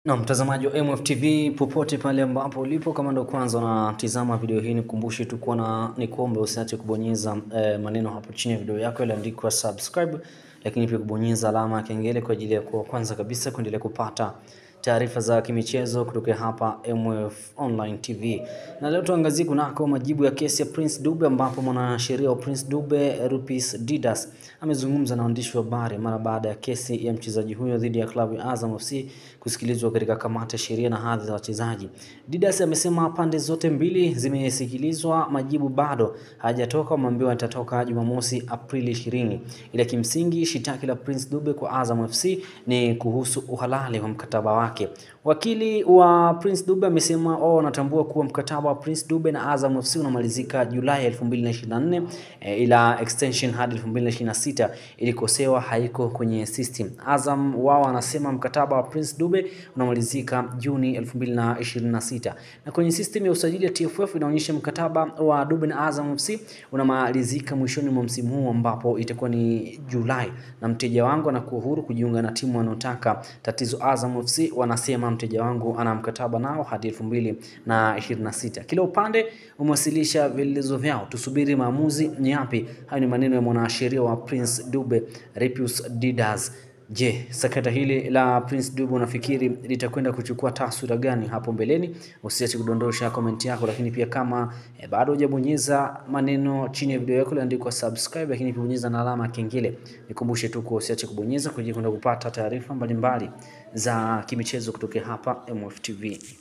Na mtazamaji wa MFTV popote pale ambapo ulipo, kama ndo kwanza unatizama video hii, nikumbushe tu kuwa na nikuombe usiache kubonyeza eh, maneno hapo chini ya video yako yaliyoandikwa subscribe, lakini pia kubonyeza alama ya kengele kwa ajili ya kuwa kwanza kabisa kuendelea kupata taarifa za kimichezo kutoka hapa MF Online TV. Na leo tuangazie kunako majibu ya kesi ya Prince Dube, ambapo mwanasheria wa Prince Dube Rupis Didas amezungumza na waandishi wa habari mara baada ya kesi ya mchezaji huyo dhidi ya klabu ya Azam FC kusikilizwa katika kamati ya sheria na hadhi za wachezaji. Didas amesema pande zote mbili zimesikilizwa, majibu bado hayajatoka, wameambiwa yatatoka Jumamosi Aprili 20, ila kimsingi shitaki la Prince Dube kwa Azam FC ni kuhusu uhalali wa mkataba wake. Wakili wa Prince Dube amesema wao wanatambua kuwa mkataba wa Prince Dube na Azam FC unamalizika Julai 2024 e, ila extension hadi 2026 ilikosewa haiko kwenye system. Azam wao wanasema mkataba wa Prince Dube unamalizika Juni 2026 na kwenye system ya usajili ya TFF inaonyesha mkataba wa Dube na Azam FC unamalizika mwishoni mwa msimu huu ambapo itakuwa ni Julai, na mteja wangu anakuwa huru kujiunga na timu wanaotaka. Tatizo Azam FC wanasema mteja wangu ana mkataba nao hadi elfu mbili na ishirini na sita. Kila upande umewasilisha vielelezo vyao, tusubiri maamuzi ni yapi. Hayo ni maneno ya mwanasheria wa Prince Dube Repius Didas. Je, sakata hili la Prince Dube unafikiri litakwenda kuchukua taswira gani hapo mbeleni? Usiache kudondosha komenti yako, lakini pia kama eh, bado hujabonyeza maneno chini ya video yako iliyoandikwa subscribe, lakini pia bonyeza na alama ya kengele. Nikumbushe tu kwa usiache kubonyeza kwa ajili ya kwenda kupata taarifa mbalimbali za kimichezo kutoka hapa MFTV.